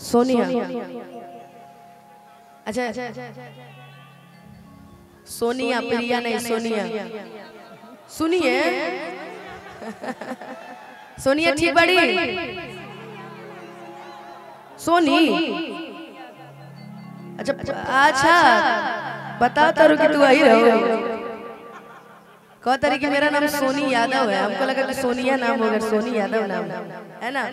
सोनिया अच्छा सोनिया प्रिया नहीं सोनिया सुनिए सोनिया ठीक बड़ी सोनी अच्छा अच्छा बताओ तारू कि तू आई रहो कह तारी कि मेरा नाम सोनी यादव है हमको लगा कि सोनिया नाम होगा सोनी यादव नाम है ना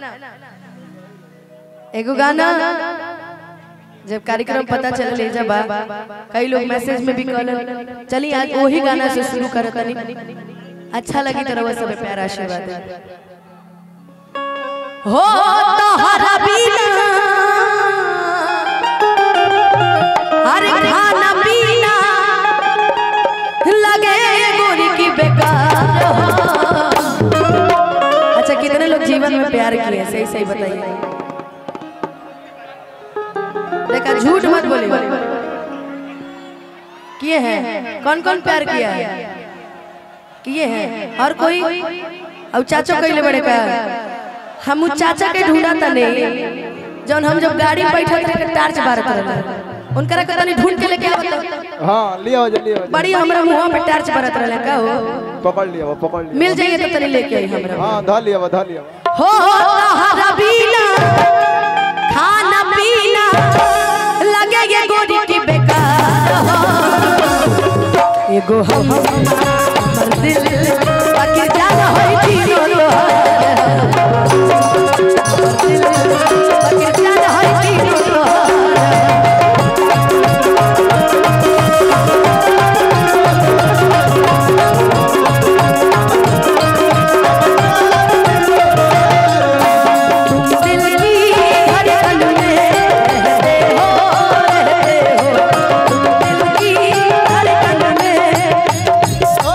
एगो गाना जब कार्यक्रम पता चल ले जब कई लोग मैसेज में भी कहल चली आज वही गाना से शुरू कर तनी अच्छा लगी तरह सब प्यार आशीर्वाद है हो तोहरा बिना हर खाना पीना लगे गोरी की बेकार हो। अच्छा कितने लोग जीवन में प्यार किए सही सही बताइए देखा झूठ मत बोले किए हैं कौन कौन प्यार किया है किए हैं और कोई अब चाचा कैले बड़े का हम उ चाचा के ढूंढा तने जौन हम जब गाड़ी में बैठल थे टार्च बारत रहले उनकरा के तनी ढूंढ के लेके आवत हाँ लिया हो जा लिया हो जा बड़ी हमरा मुंह पे टार्च बारत रहले का हो पकड़ लिया वो पकड़ लिया मिल जाइए तो तनी लेके आई हमरा हाँ धा लिया वो धा लिया वो। हो तहरा बिना खाना पीना लगे ये गोरी की बेकार हो एगो हम हमर दिल बाकी जान होई तीनों लोहार दिल बाकी जान होई तीनों लोहार तुम दिल की धड़कन में रहते हो रहते हो तुम दिल की धड़कन में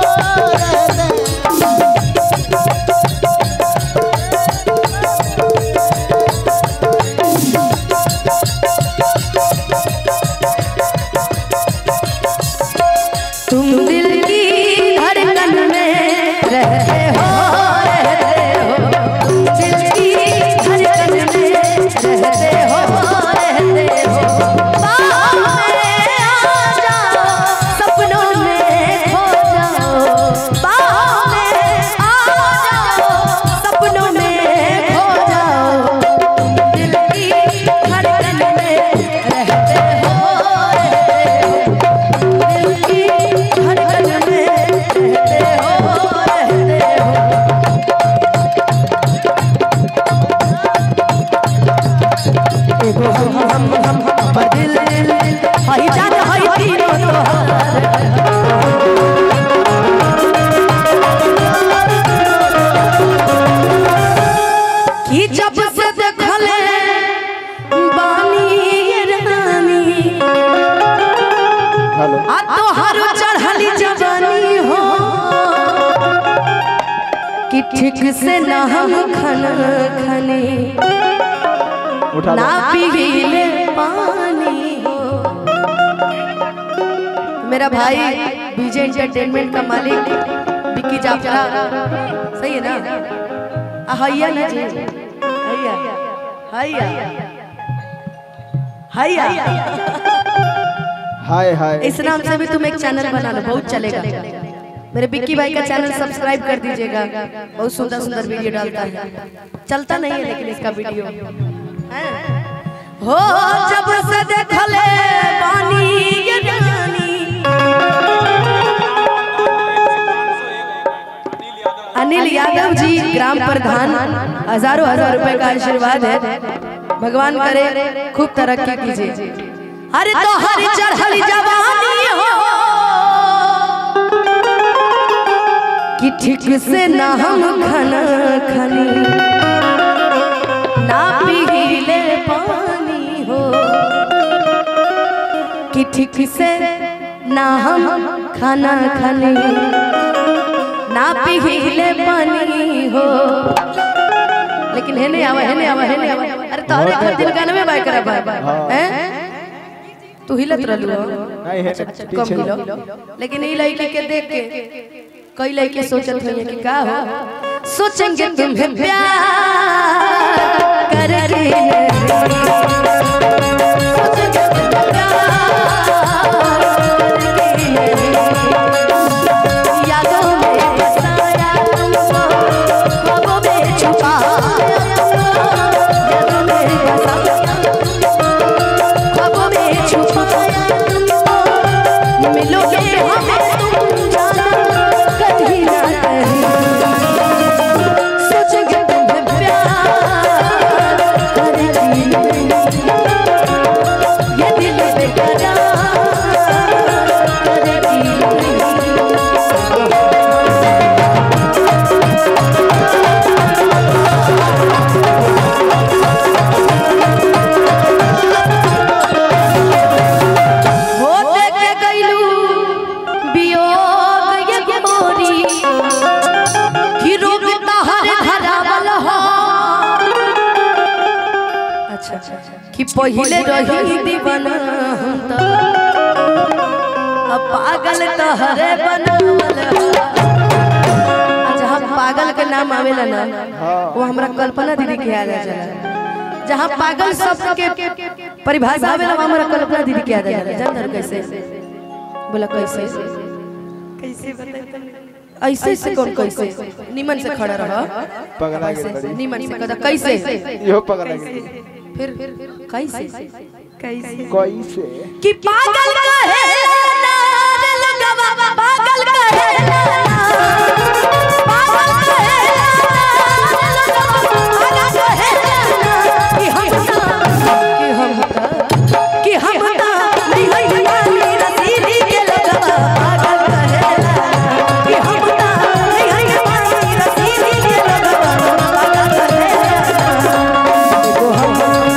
तुम दिल की धड़कन में रहते हो रहते हो तुम दिल की धड़कन में रहते हो रहते हो बाहों में आ जाओ सपनों में खो जाओ बाहों में आ जाओ सपनों में खो जाओ तुम दिल की धड़कन में रहते हो रहते हो दिल की धड़कन में रहते हो रहते हो एगो हम हम हम हम दिल दिल हई जान हई तीनों तोहार कि जब से देखले बानी ये रानी हेलो आ तोहर चढ़ली जवानी हो कि ठीक से ना हम खाना खाने उठा ना लो पीले पानी हो मेरा भाई बीजे एंटरटेनमेंट का मालिक विक्की जाफरा सही है ना आ, हैया ना जी हैया हैया हैया हाय हाय इस नाम से भी तुम एक चैनल बना लो बहुत चलेगा मेरे बिक्की भाई का चैनल सब्सक्राइब कर दीजिएगा बहुत सुंदर सुंदर वीडियो डालता है चलता नहीं है लेकिन इसका वीडियो हैं? हो जब से देखले बानी ये रानी अनिल यादव जी ग्राम प्रधान हजारों हजार रुपए का आशीर्वाद है भगवान करे खूब तरक्की कीजिए अरे तो हरी चढ़ली जवानी हो कि ठीक से ना हम खाना खानी ना पीले पानी हो कि ठीक से ना हम खाना खानी ना पीले पानी हो लेकिन है नहीं आवा है नहीं आवा है नहीं आवा अरे तोहरे घर दिल गाना में बाय करा बाय हैं तू हिलत रहलू हो नहीं है कम पीछे किलो लेकिन ई लड़की के देख के कई लड़के सोचत होंगे कि का हो सोचेंगे तुम्हें प्यार करके कि पहिले रही दीवाना हम तो अब पागल तहरे बनावल अच्छा हम पागल के नाम आवेला ना वो हमरा कल्पना दीदी के याद आ जाला जहाँ पागल शब्द के परिभाषा आवेला वो हमरा कल्पना दीदी के याद आ जाला जानते हो कैसे बोला कैसे कैसे बताए ऐसे से कौन कैसे निमन से खड़ा रह पगला गेल बड़ी निमन से कदा कैसे इहो पगला गेल फिर कैसे कैसे कैसे कि पागल कहे ना रे लगवा पागल कहे ना पागल कहे ना रे लगवा पागल कहे ना कि हम कि हम कि हम ता नहीं है वाली रसीदी के लगवा पागल कहे ना कि हम ता नहीं है वाली रसीदी के लगवा पागल कहे ना देखो हम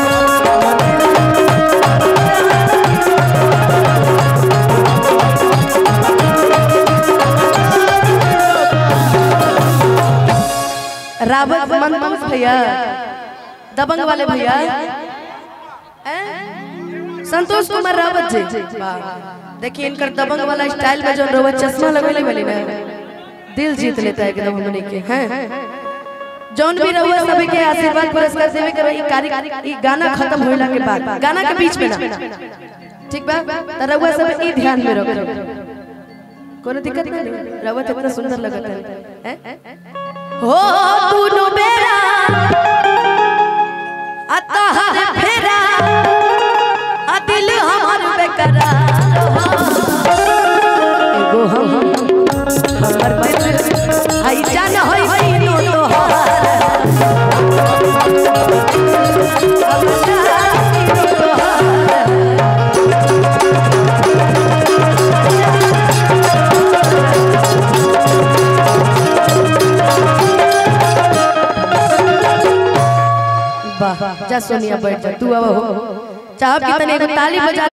रावत मनमोहन भैया दबंग वाले भैया हैं? संतोष कुमार रावत जी देखिए इनकर दबंग वाला स्टाइल में जो रोवत चश्मा लगेले वाली ना दिल जीत लेता है एकदम हमने के हैं जौन भी रहुआ सभी के आशीर्वाद पुरस्कार देवे के ई कार्य ई गाना खत्म होइला के बाद गाना के बीच में ना ठीक बा त रहुआ सब ई ध्यान में रखो कोनो दिक्कत नहीं रहुआ तो इतना सुंदर लगत है हैं? हो तूनो बेरा अतहर फेरा आ दिल हमर बेकरार हो एगो हम हमर बैल आई जान होई सीनो तोहार अब जान सीनो तोहार वाह जा सोनिया बैठ जा तू अब हो चाह कि तने एगो ताली बजा